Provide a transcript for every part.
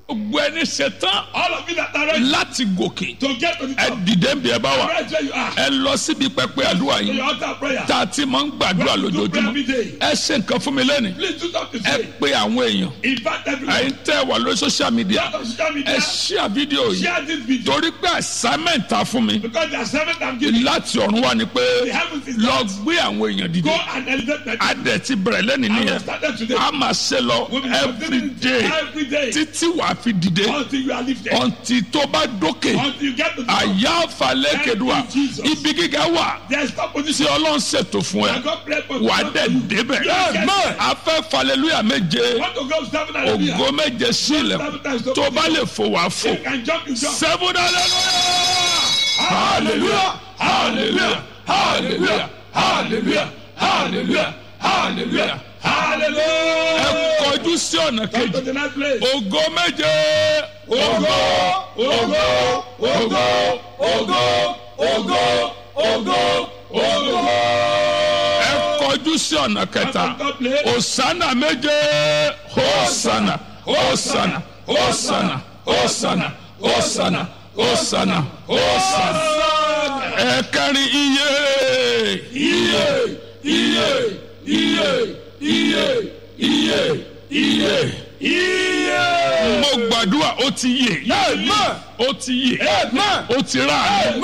gbogbo ẹni ṣetán All of you that are ready láti gòkè to get to the ẹ top, dìde ń bí ẹ bá wà right where you are, ẹ lọ síbi pẹpẹ àdúrà to yìí your altar prayer. tá a ti máa ń gbàdúrà When you do prayer lójoojúmọ́ every day, ẹ ṣe nǹkan fún mi lẹ́nu please do something to ẹ say. pe àwọn èèyàn Invite everyone. ẹ̀yin tẹ́ wà lórí social media Out of social ẹ media, ṣíà fídíò yìí share this video. torí pé assignment ta fún mi Because the assignment I'm giving, láti ọ̀run wá ni pé the heavens is lọ not. gbé àwọn èèyàn dìde Go and elevate them. a dẹ̀ ti bẹ̀rẹ̀ lẹ́nu I will nìyẹn start today. a máa ṣe lọ We'll be every continuing day every day títí wàá fi dìde until you are lifted. ọ̀ǹtì tó bá dókè Until you get to the top. àyà àfàlẹ́ kedua Thank you, Jesus. ibi gíga wà There's no tí position. ọlọ́run ṣètò fún ẹ And God pray for wàá you. dẹ̀ débẹ̀ Yes, Lord. a fẹ́ falẹ̀lúyà méje Want to go seven hallelujah. ògo méje sí ilẹ̀kùn tó bá lè fò wá fò You can jump, you jump. seven hallelujah hallelujah hallelujah hallelujah hallelujah hallelujah hallelujah ẹ Hallelujah. kọjú sí ọ̀nà Come to kejì the next place. ògo méje ògo ògo ògo ògo ògo ògo ògo ẹ kọjú sí ọ̀nà kẹta Come to the place. osana méje hosana hosana hosana hosana hosana hosana hosana ẹ̀kẹrin iye iye iye iye iye iye iye iye. mo gbàdúrà ó ti yè ó ti yè ó ti rà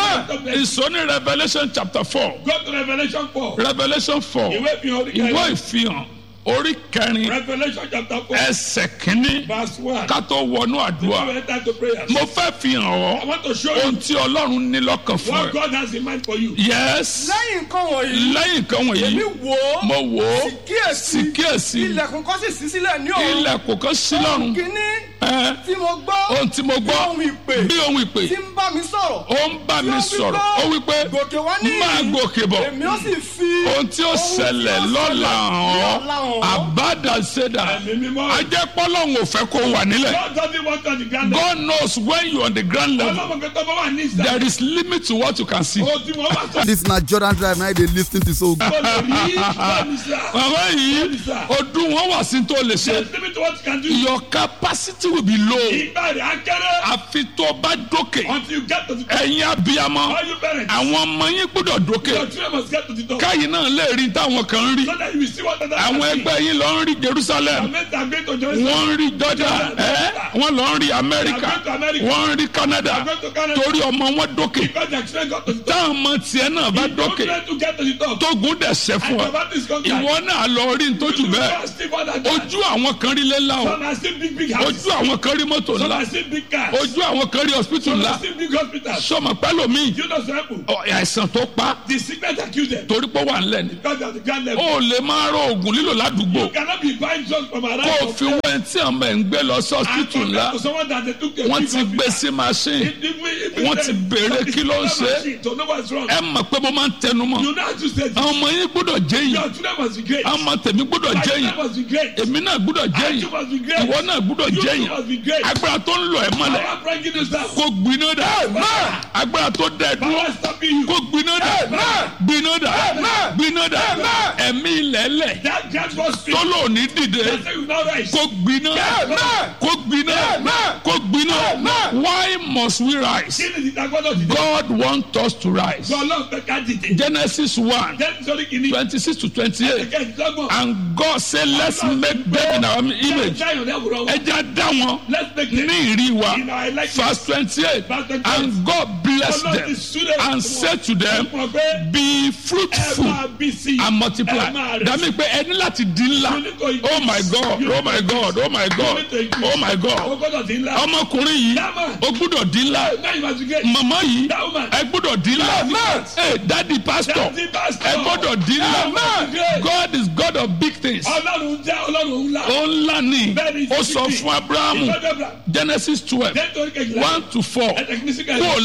ìsọní revolution chapter four Go to Revelation 4. revolution four Ìwé ìfihàn orí ìwé kẹrin. ìfihàn orí kẹrin Revelation chapter 4. ẹsẹ̀ kínní Verse 1. ká tó wọnú You àdúrà enter to prayer. mo fẹ́ fi hàn I ọ́ want to show ohun you tí ọlọ́run ní lọ́kàn fún what ẹ. God has in mind for you. yes lẹ́yìn nǹkan wọ̀nyí lẹ́yìn kan wọ̀nyí èmi wò ó mo wò ó sì kíyèsí sì kíyèsí ilẹ̀kùn kan sì ṣí sílẹ̀ ní ọ̀run ilẹ̀kùn kan sí lọ́run kínní ẹ tí mo gbọ́ ohun tí mo gbọ́ bí ohun ìpè bí ohun ìpè tí ń bá mi sọ̀rọ̀ ó ń bá mi sọ̀rọ̀ ó wí pé gòkè wá ní máa gòkè bọ̀ èmi ó sì fi ohun tí ó ṣẹlẹ̀ lọ́la hàn ọ́ àbádàṣẹ́dà Ẹ̀mí mímọ́. ajẹ́pọ́lọ́hún ò fẹ́ kó wà nílẹ̀ God doesn't want on the ground. God knows when you on the ground level Ọlọ́mọ kẹtọ́ bá wà ní ìsà. there is limit to what you can see. O tí wọ́n bá sọ. This na Jordan Drive na dey lis ten to so good. Ó lè rí báyìí sá. bàbá yìí ọdún wọn wà sí tó lè ṣe There's limit to what you can do. your capacity will be low Ìgbà rẹ̀ á kéré. àfi tó bá dókè Until you get to the top. ẹ̀yin abiyamọ All you parents. àwọn ọmọ yín gbọ́dọ̀ dókè Your children must get to the top. káyìn náà lè rí táwọn kan ń rí So that you will see what other àwọn ẹgbẹ́ yín lọ ń rí Jerusalem Amẹ́ta gbé to Jerusalem. wọ́n ń rí Jordan ẹ́ wọ́n lọ ń rí Amẹ́ríkà wọ́n ń rí Canada Go to Canada. torí ọmọ wọn dókè Because their children got to the top. táwọn ọmọ tiẹ̀ náà bá Don't dókè try to get to the top. tógun dẹ̀ ṣẹ́ fún And ọ your battle is conquered. ìwọ náà lọ rí ntójú bẹ́ẹ̀ You still want that guy. ojú àwọn kan rí lẹ́la o Some are still big big houses. ojú àwọn kan rí mọ́tò Some ńlá are still big cars. ojú àwọn kan rí hospital Some ńlá are still big hospitals. sọmọ pẹ́lòmíì You know some people. ọ, àìsàn tó pa The sickness accuse them. torí pé ó wà ńlẹ̀ ni Because they are the grand level. ó lè máa rọ oògùn lílò ládùúgbò You cannot be buying drugs from around. kó o fi wẹ́n tí àwọn ẹ̀ ń gbé lọ sí and hospital ńlá compare to someone that they took a wọ́n big ti gbé hospital. sí machine If- if we- if we wọ́n say- ti béèrè some kí ló ń people ṣe. have machine to know what's wrong. ẹ mọ̀ pé mo máa ń tẹnu mọ́ You know how to say this. àwọn ọmọ yín gbọ́dọ̀ jẹ́ yìí Your children must be great. àwọn ọmọ tèmi gbọ́dọ̀ My jẹ́ children yìí must be great. èmi náà gbọ́dọ̀ jẹ́ And yìí you must be great. ìwọ náà gbọ́dọ̀ You jẹ́ too yìí must be great. agbára tó ń lọ ẹ̀ mọ́lẹ̀ Power bringing you down. kó gbiná dà agbára tó dẹ̀ dúró Power stopping you. kó gbiná dà gbiná dà gbiná dà ẹ̀mí ilẹ̀lẹ̀ That just was speak. tó lò ní dìde They say you now rise. kó gbiná kó gbiná kó gbiná why must we rise Kí ni ìdágbọ́dọ̀ ti dé? God want us to rise Ọlọ́run fẹ́ ká dìde. Genesis one Jẹ́ nítorí kìíní. twenty six to twenty eight Ẹ̀kẹ́ ìdọ́gbọ̀n. and God say let's make them in our image Jáyọ̀ lẹ́wùrọ̀ wọn. ẹja dá wọn Let's make them. ní ìrí wa In our likeness. verse twenty eight Verse 28. and God bless Ọlọ́run them ti súré and fún say wọn. to them Fún ọ pé be ẹ fruitful máa bí sí i. and multiply Ẹ máa rẹ̀ dàmí pé ẹni láti di ńlá You need to increase. oh my God You oh my God oh my God need to increase. oh my O God gbọ́dọ̀ ti ńlá. ọmọkùnrin yìí That man. ó gbúdọ̀ di ńlá Now you must be great. màmá yìí That woman. ẹ gbúdọ̀ di ńlá man. ẹ dadi pastor Daddy pastor. ẹ gbọ́dọ̀ di ńlá That man. God is God of big things Ọlọ́run jẹ́ Ọlọ́run ńlá. ó ńlá ni Bẹ́ẹ̀ni, ó sọ ìsìnkú. fún Abrahamu Ìfọ́jọ́ Abraham. Genesis twelve Jẹ́ nítorí kejìlá. one to four Ẹ tẹ̀kí ní sí kó o lé bàbá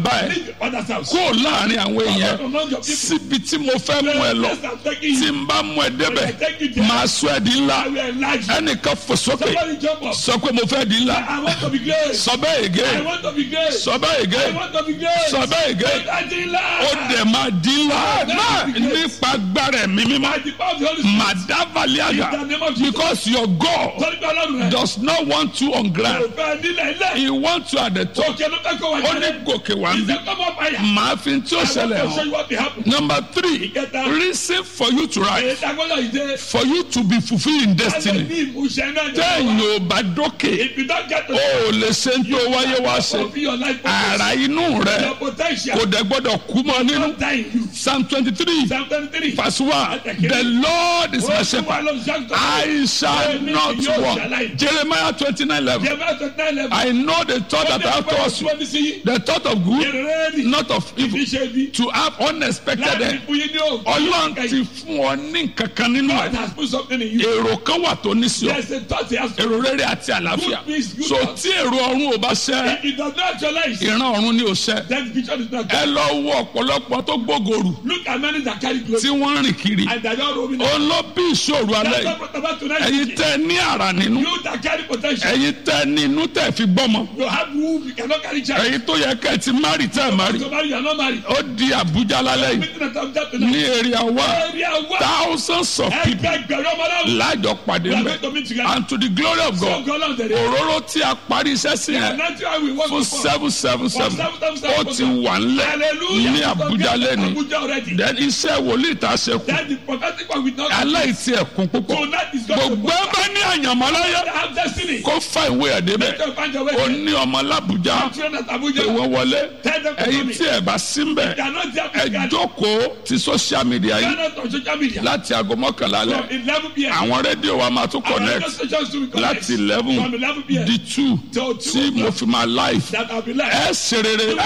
bàbá ẹ Leave your father's house. kó láàrin àwọn Come èèyàn out among your people. síbi tí mo fẹ́ mú ẹ lọ Yes, I'm taking tí you. n bá mú ẹ débẹ̀ I take you there. máa sọ ẹ di ńlá I will enlarge you. ẹnìkan fò sókè Somebody jump up. sọ pé mo fẹ́ di ńlá I want to be great. sọ bẹ́ẹ̀ I ègé want to be great. sọ bẹ́ẹ̀ I ègé want to be great. sọ bẹ́ẹ̀ ègé Adila. ó dẹ̀ máa di ńlá nípa agbára ẹ̀mí mímọ́ By the power of the Holy Spirit. màdàbàlíàgà In the name of Jesus. because your God Sọ́ni pé ọlọ́run rẹ̀. does not want you on ground Òfin nílẹ̀ ilẹ̀. he wants you at the top Òkè ló fẹ́ kó wà ó ní jẹ́lẹ̀. gòkè wá ń bí Ìṣe kọ́mọ fàyà. màá fi tí ó I ṣẹlẹ̀ want to show hàn you what will happen. number three Ìkẹta. reason for you to rise Èyí tagbọ́dọ̀ ìdè. for you to be fulfilled in Alẹ́ destiny ní ìmúṣẹ náà ní téèyàn ọwọ́. ò bá dókè If you don't get to ó ò lè ṣe ń tó wáyé wá ṣe fulfill your life purpose, ara inú rẹ your potential kò dẹ̀ gbọ́dọ̀ kú mọ́ nínú don't die in you. psalm twenty three Psalm 23. verse one the lord is my Olúwa shepherd ló ń ṣàgùtàn. I shall Èmi not kì yóò walk ṣàlàyé. Jeremiah twenty nine eleven Jeremiah 29 level. I know the thought that I have towards you the thought of good Ìrẹ́lì. not of evil Iṣẹ́ bí. to have unexpected Láti end fún yín ní òògùn. ọlọ́run ti fún ọ ní nǹkan kan nínú God ẹ̀ has put something in you. èrò kan wà tó ní sí ọ There's a thought he has put. èrò rere àti àlàáfíà Good peace, good so thoughts. tí èrò ọ̀run ò bá ṣẹ If it does not actualize, ìran ọ̀run ni ò ṣẹ then the vision is not ẹ good. lọ wo ọ̀pọ̀lọpọ̀ tó gbógorù Look at many that carry tí glory wọ́n rìn kiri and they are not roaming. ó lọ bí ìṣòro alẹ́ That's yìí what brought about tonight. ẹ̀yin tẹ́ ní àrà nínú You that carry potential. ẹ̀yin tẹ́ ní inú tẹ́ fi gbọ́mọ You have womb, you cannot carry child. ẹ̀yin tó yẹ kẹ́ ẹ ti márì tẹ́ ẹ márì So marry, you are not married. ó di Àbújá lálẹ́ yìí Meeting at Abuja ní tonight. èrè àwa Area one. thousands of people Ẹgbẹgbẹ̀rún ọmọ náà. lájọ pàdé We are mẹ́ going to meet together. and to the glory of So God God Lord, there is. òróró tí a parí iṣẹ́ sí yẹn And that's why we want fún to seven seven seven ó ti wà ńlẹ̀ Hallelujah. ní Àbújá lẹ́ni Abuja already. then iṣẹ́ wòlíì tá a ṣe kù Then the prophetic one will not. aláìsí ẹ̀kún púpọ̀ Tonight is God. gbogbo ẹ bá ní àyànmọ́ láyé have destiny. kó fa ìwé ẹ̀ débẹ̀ Tell find your ó way. ní ọmọ lábújá Children at pé Abuja. wọ́n wọlé Tell them to ẹ̀yin come in. tí ẹ̀ bá sí ń bẹ̀ They are not there ẹ physically. jókòó ti social media They are yìí not on social media. láti aago mọ́kànlá From lẹ̀ 11 p.m. àwọn rédíò wa máa tún Our radio connect stations to be connect. láti eleven From 11 p.m. di two Till tí 2 mo fi máa live That I'll be like. ẹ ṣe rere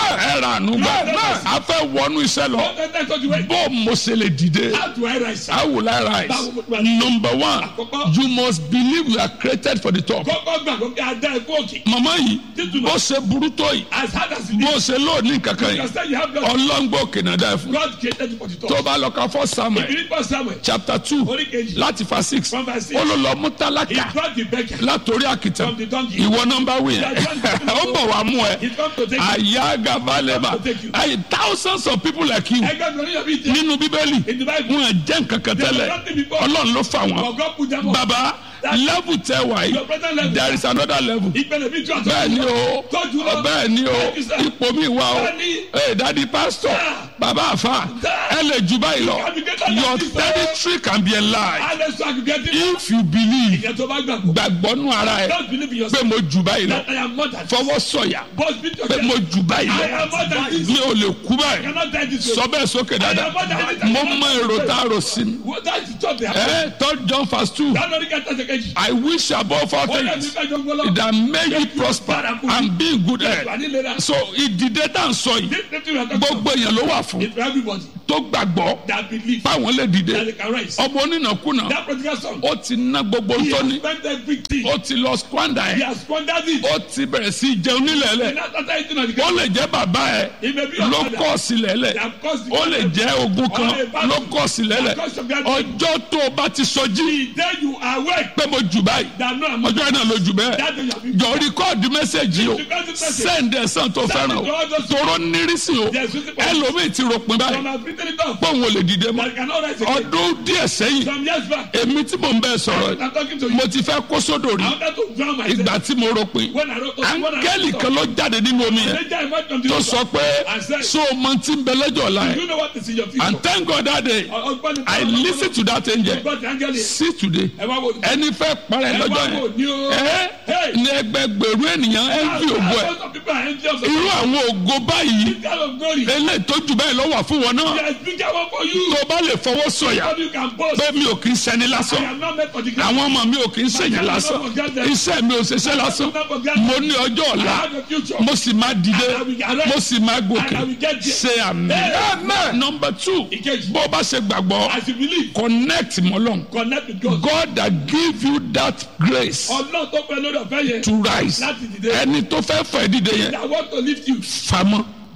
ẹ rà ànú gbà a fẹ́ wọnú iṣẹ́ lọ What the next one you wait? bó mo ṣe lè dìde How do I rise? how will I rise number one you must believe you are created for the top Kọ́kọ́ gbàgbọ́ pé a dá ẹ̀kú òkè. màmá yìí bó ṣe burú tó yìí As hard as it bó is. ṣe lóòní kankan You yìí understand you have God. ọlọ́ngbò kìnà dá ẹ fún God created you for the top. tó bá lọ ka fọ́ samuel If you read First Samuel. chapter two Orí kejì. láti fa six From verse six. ó ló lọ mú He tálákà brought the beggar látòrí àkìtàn from the donkey. ìwọ nọmba wí yẹn ó bọ̀ wá mú ẹ He come to take you. àyà gabalẹ̀bà ayi thousands of people like you Ẹgbẹ́ mi ò ní yọ̀ bí jẹ́. nínú bíbélì In the Bible. wọn jẹ́ nǹkan kan tẹ́lẹ̀ ọlọ́run ló fà wọ́n For God put them up. baba level tẹ wà Your yìí present level. there is another level Ìpele mi tún àtọ́. bẹ́ẹ̀ ni o Tọ́jú lọ. bẹ́ẹ̀ ni o Thank you, sir. ipò mi wà o Daddy. ee dadi pastor Sir. baba afa ẹ lè jù báyìí lọ can be greater than your this, sir. territory can be enlarged Alẹ́ sọ àgùgẹ́ tí. if you believe Ìyẹn tó bá gbàgbọ́. gbàgbọ́ nù ara ẹ Don't believe in pé yourself. mo jù báyìí lọ That I am more than this. fọwọ́ sọ̀yà Boss beat pé mo yourself. jù báyìí I lọ am more than this. mi ò lè kú I báyìí cannot die this way. sọ bẹ́ẹ̀ sókè dáadáa mo mọ èrò tá a rò sí mi What that is top there. ẹ third John verse two That lórí kẹta ṣe kejì. I wish above all Ó yẹ mi things fẹ́ jọ gbọ́lọ́. that make you prosper and be in good Wà health nílera. so ìdìde tá à ń sọ yìí This thing we are talking about gbogbo èèyàn ló wà fún is for everybody tó gbàgbọ́ that believe báwọn lè dìde that they can rise. ọmọ onínàkúnà That prodigal son. ó ti ná gbogbo He tó has ní spent everything. ó ti lọ squander He ẹ has squandered it. ó ti bẹ̀rẹ̀ sí í jẹun nílẹ̀ He lẹ̀ not after eating on the ó ground. lè jẹ́ bàbá ẹ He may be your ló father. kọ́ sílẹ̀ lẹ̀ They have caused the ó lè jẹ́ ogun kan ló kọ́ sílẹ̀ lẹ̀ ọjọ́ tó o bá ti sọjí The day you awake. pé mo jù báyìí That no I'm ọjọ́ náà ló jù bẹ́ẹ̀ That day you have been. jọ rìkọ́ọ̀dù mẹ́sẹ̀gì o send ẹ̀sán tó fẹ́ràn o tòró nírísì o Yes, with the ẹlòmíì ti ròpin báyìí Some have written it off. pọ́ùn ò lè dìde mọ́ That cannot rise again. ọdún díẹ̀ sẹ́yìn Some years back. èmi tí mò ń bẹ́ẹ̀ sọ̀rọ̀ yìí I'm talking to you. mo ti fẹ́ kó sódò rí I wanted to drown myself. ìgbà tí mo ròpin When I wrote when I áńgẹ́lì kan ló jáde nínú omi yẹn Later I went from the tó river. sọ pé so mo ti ń bẹ lẹ́jọ́ ọ̀la You yẹn know what is in your future. and thank God that day Ọgbọ́n I listen to that angel God angel yẹn. see today Ẹ wá wo. ẹni fẹ́ parẹ́ Ẹ lọ́jọ́ wá wo yẹn ni o. ẹ ní ẹgbẹgbẹ̀rún ènìyàn ẹ ń fi ògo ẹ Some people are envious of irú àwọn ògo báyìí this kind of glory. eléyìí tó jù báyìí lọ́wọ́ fún wọn náà There is bigger one for you. tó o bá lè fọwọ́ sọ̀yà How you can boast. pé mi ò kì í ṣẹni I lásán am not meant for the ground. àwọn ọmọ mi ò kì í ṣèyàn lásán iṣẹ́ mi ò ṣiṣẹ́ lásán mo ní ọjọ́ I ọ̀la have a future. mo sì máa dìde mo sì máa gòkè And I will get there. ṣe àmì. Amen. number two Ìkejì. bó o bá ṣe gbàgbọ́ As you believe, connect mọ́lọ́n connect with God. God that give you that grace Ọlọ́run tó pẹ́ lórí ọ̀fẹ́ yẹn. to rise Láti dìde. ẹni tó fẹ́ fẹ́ dìde yẹn I want to lift you. famọ́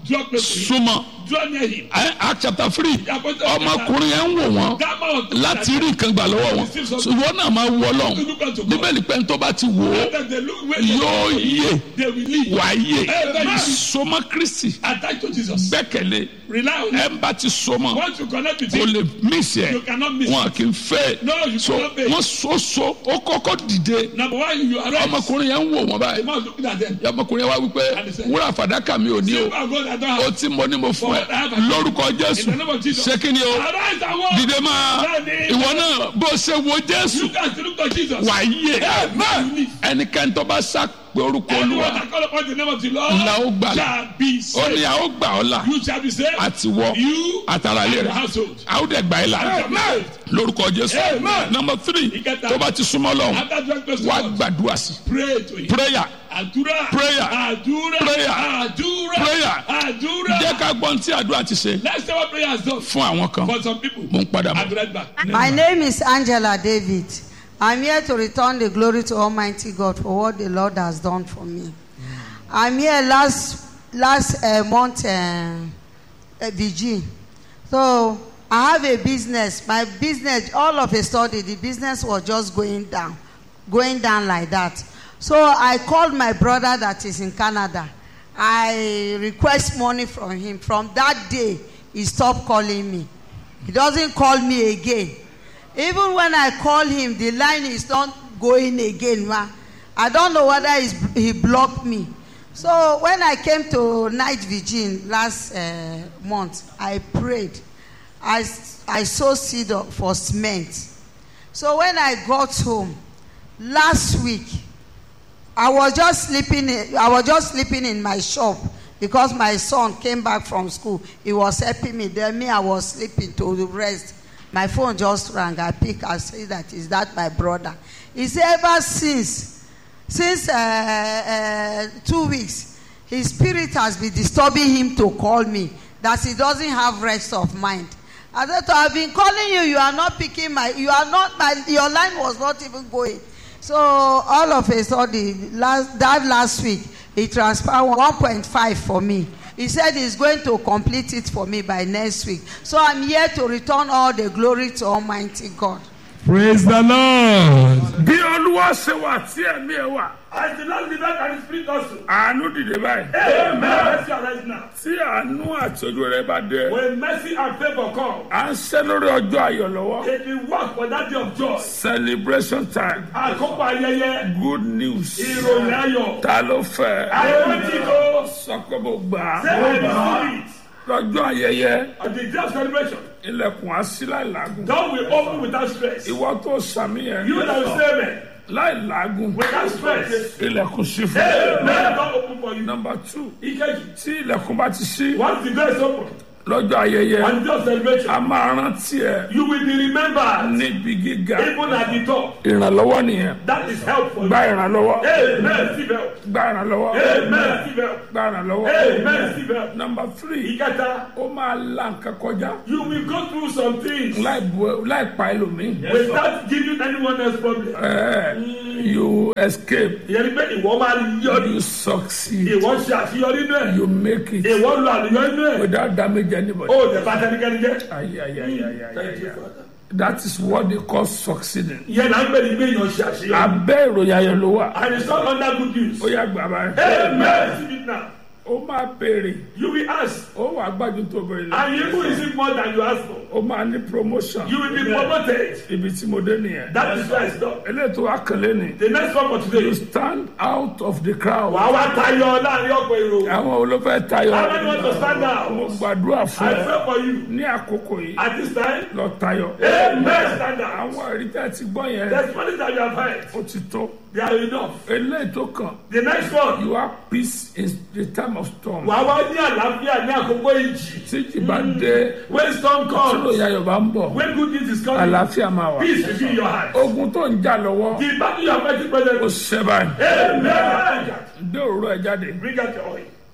Draw close to him. súnmọ́ Draw near him. Ẹ, Act chapter three Àpótí- ọmọkùnrin yẹn ń wò wọ́n That man was láti rí nǹkan gbà lọ́wọ́ wọn ṣùgbọ́n náà máa wọ ọlọ́run bíbélì pé ní tó bá ti wò ó That they look where yóò yè they will leave. wà á yè Amen. sọmọ kristi Attach to Jesus. gbẹ́kẹ̀lé Rely on him. ẹ ń bá ti sọmọ Once you connect with kò him, lè mísì ẹ you cannot miss wọn it. kì í fẹ́ No, you so cannot fail. wọ́n so so ó kọ́kọ́ dìde Number one, you arise. ọmọkùnrin yẹn ń wò wọ́n The báyìí man looking at them. ọmọkùnrin yẹn wá wípé wúrà fàdákà mi ò ní o Silver and gold I don't ó have. tí mo ní mo fún ẹ lórúkọ jésù In the name of Jesus. ṣé kí ni o Arise and walk. dìde máa ìwọ náà bó ṣe wo jésù You guys look to Jesus. wà á yè Amen. ẹnikẹ́ni tó bá sá pé orúkọ Anyone olúwa that call upon the name of the Lord la ó gbà là shall be ó saved. ní a ó gbà ọ́ là You shall be saved. àti wọ You àtàrà ilé and your rẹ̀ household. a ó dẹ̀ gbà ẹ́ là shall be saved. lórúkọ jésù Amen. number three Ìkẹta. tó bá ti súnmọ́ lọ́wọ́ After drawing close to wá God, gbàdúrà sí pray to him. prayer Àdúrà. Prayer. Àdúrà. Prayer. Àdúrà. Prayer. Àdúrà. jẹ́ ká gbọ́n tí àdúrà ti ṣe Let's say what prayer has done fún àwọn kan for some people. mo ń padà I'll bọ̀. be right back. My name is Angela David. I'm here to return the glory to Almighty God for what the Lord has done for me. I'm here last last uh, month, uh, uh, VG. So I have a business. My business, all of a sudden, the business was just going down, going down like that. So I called my brother that is in Canada. I request money from him. From that day, he stopped calling me. He doesn't call me again. Even when I call him, the line is not going again. Ma. I don't know whether he's, he blocked me. So when I came to night vigil last uh, month, I prayed. I, s- I sowed seed of- for cement. So when I got home last week, I was just sleeping. In, I was just sleeping in my shop because my son came back from school. He was helping me. Then me, I was sleeping to rest. My phone just rang. I pick. I say that is that my brother. He said ever since, since uh, uh, two weeks, his spirit has been disturbing him to call me. That he doesn't have rest of mind. I said, I've been calling you. You are not picking my. You are not my. Your line was not even going. So all of a sudden, last, that last week, he transferred 1.5 for me. He said he's going to complete it for me by next week. So I'm here to return all the glory to Almighty God. praise the lord. bí olúwa ṣe wà tí ẹ̀mí ẹ̀ wà As the Lord delivered and His Spirit also. àánú dìde báyìí Amen. Mercy arise now. tí àánú àti ojú rẹ bá dé When mercy and favor come, à ń ṣe lórí ọjọ́ ayọ̀ lọ́wọ́ it will work for that day of joy. celebration time Àkókò ayẹyẹ, good news ìròyìn ayọ̀. ta ló fẹ́ Àwọn tí kò sọ pé mo gbà say á I receive it. lọ́jọ́ ayẹyẹ On the day of celebration, ilẹ̀kùn á sí láì làágùn God will open without stress. ìwọ tó sàmì yẹn You that will say amen. láì làágùn Without stress. ilẹ̀kùn sí fún ẹ. Amen. God open for you. number two Ikeji. tí ilẹ̀kùn bá ti sí Once the door is open, lọ́jọ́ ayẹyẹ on the day of celebration, a máa rántí ẹ you will be remembered níbi gíga even at the top. ìrànlọ́wọ́ nìyẹn That is help for you. gba ìrànlọ́wọ́ Amen. Receive help. gba ìrànlọ́wọ́ Amen. Receive help. gba ìrànlọ́wọ́. Amen. Receive help. number three Ìkẹta. ó máa la nǹkan kọjá You will go through some things láì bu láì pa ẹlòmíì without giving anyone else problem. Ẹ, you escape Ìyẹn ni pé ìwọ máa yọrí. you succeed Ìwọ ṣe àṣeyọrí nínú ẹ̀. you make it Ìwọ lu àlùyọ nínú ẹ̀. without damage anybody. Ó dẹ̀ bá tẹnikẹ́ni jẹ́. Ay, ay, ay, ay, ay, Thank ay, you, ay. Father. that is what they call succeeding. Ìyẹn náà ń pè ní pé èèyàn ṣe àṣeyọrí. abẹ́ ìròyìn ayọ̀ ló wà And it's not under good news. ó yà gbà báyìí. Amen. Receive it now. ó máa béèrè You will ask. ó wà gbájú tó béèrè lọ. And you will receive more than you ask for. ó máa ní promotion You will be promoted. ibi tí mo dé nìyẹn. That is why it's done. eléyìí tó wá kànlé ni The next one for today you is stand out of the crowd. wàá wá tayọ láàrin ọ̀pọ̀ èrò. àwọn olófẹ́ tayọ How many want to stand mo out? gbàdúrà fún I ẹ pray for you. ní àkókò yìí At this time, lọ tayọ. Amen. Stand out. àwọn ẹ̀rí tẹ́ ti gbọ́ yẹn There's money that you have heard. ó ti tó. They are enough. eléyìí tó kàn The next one. you have peace in the time of storm. Wàá wá ní àlàáfíà ní àkókò ìjì. tí jì bá dé When storm tí comes, lóye ayọ̀ bá ń bọ̀ when good news is coming, àlàáfíà máa wà. peace will be in your heart. ogun tó ń jà lọ́wọ́ The battle you are fighting ó present. ṣẹ́ báyìí. Amen. dé òróró ẹ jáde Bring out your oil.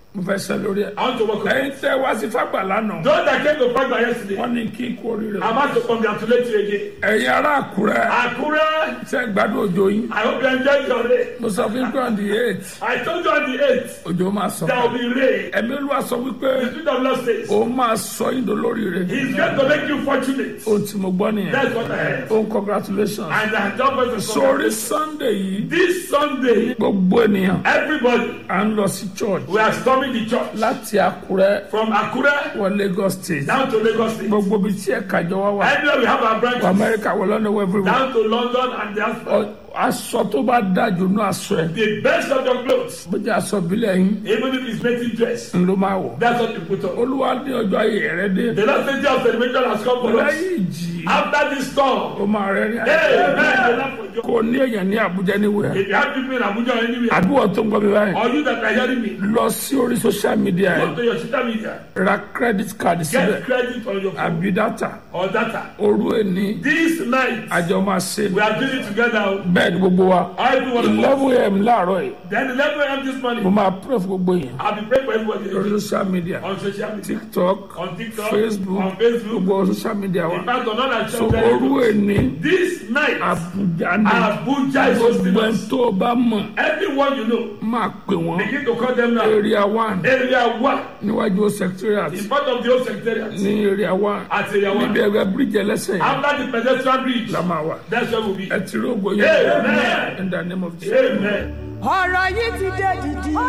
mo fẹ́ sẹ́ lórí ẹ̀. I want to work on it. ẹ̀yin tẹ́ wá sí fagbà lánàá Those that came to Fagba yesterday, wọ́n ní kí n kú oríire. I'm about to congratulate you again. ẹ̀yin ará àkúrẹ́ Akure, ṣe gbádùn òjò yín. I hope you enjoyed your day. mo sọ fún yín pé on the eight I told you on the 8th, òjò máa sọ. there will be rain. ẹ̀mí olúwa sọ wípé The Spirit of Lord says, òun máa sọ yín dolóríire. He's going to make you fortunate. ohun tí mo gbọ́ nìyẹn. That's what I heard. ohun congratulations. And I don't want to sórí sunday yìí This Sunday, gbogbo ènìyàn everybody, à ń lọ sí church we are storming the church láti àkúrẹ́ from Akure wọ lagos state down to Lagos State. gbogbo ibi tí ẹ̀ka jọ wá wà Anywhere we have our wọ branches, amẹ́ríkà wọ lọ́nà wọ everywhere. down to London and the Ọ- aṣọ tó bá dájú ní aṣọ ẹ̀ the best of your clothes, bójú aṣọ ìbílẹ̀ yín even if it's native dress, ń ló máa wọ̀. that's what you put on. olúwa ní ọjọ́ ayé rẹ dé The last day of celebration has come for us. lẹ́yìn ìjì After this storm, ó máa rẹ ní Amen. àyè The Lord for you. kò ní èèyàn ní àbújá níwèé If you have people in Abuja or anywhere, àdúgbò tó ń gbọ́ mi báyìí or you that are hearing me, lọ sí orí social media go ẹ̀ to your social media, ra credit card síbẹ̀ get credit on your phone àbí data or data. òru ẹni This night, àjọ máa ṣe we are doing it together. bẹ́ẹ̀ ni gbogbo wa Every one of us. eleven am láàárọ̀ yìí Then 11 a.m. this mo morning, máa pray fún gbogbo yẹn I'll be praying for everybody lórí social media on social media, tiktok on TikTok, facebook on Facebook, gbogbo social media wa in fact, on all our so channels. òru ẹni This night, àbújá ni Abuja is hosting gbogbo ẹni us. tó o bá mọ̀ Everyone you know, máa pè wọ́n begin to call them now. area one Area 1, níwájú secretariat in front of the old secretariat, ní area one at Area 1. níbi ẹgbẹ́ bíríjì ẹlẹ́sẹ̀ yẹn After the pedestrian bridge, la máa wà that's where we'll be. ẹ ti rí ògbó yẹn Amen. in the name of Jesus. Amen. ọ̀rọ̀ yìí ti dé dìdì. ó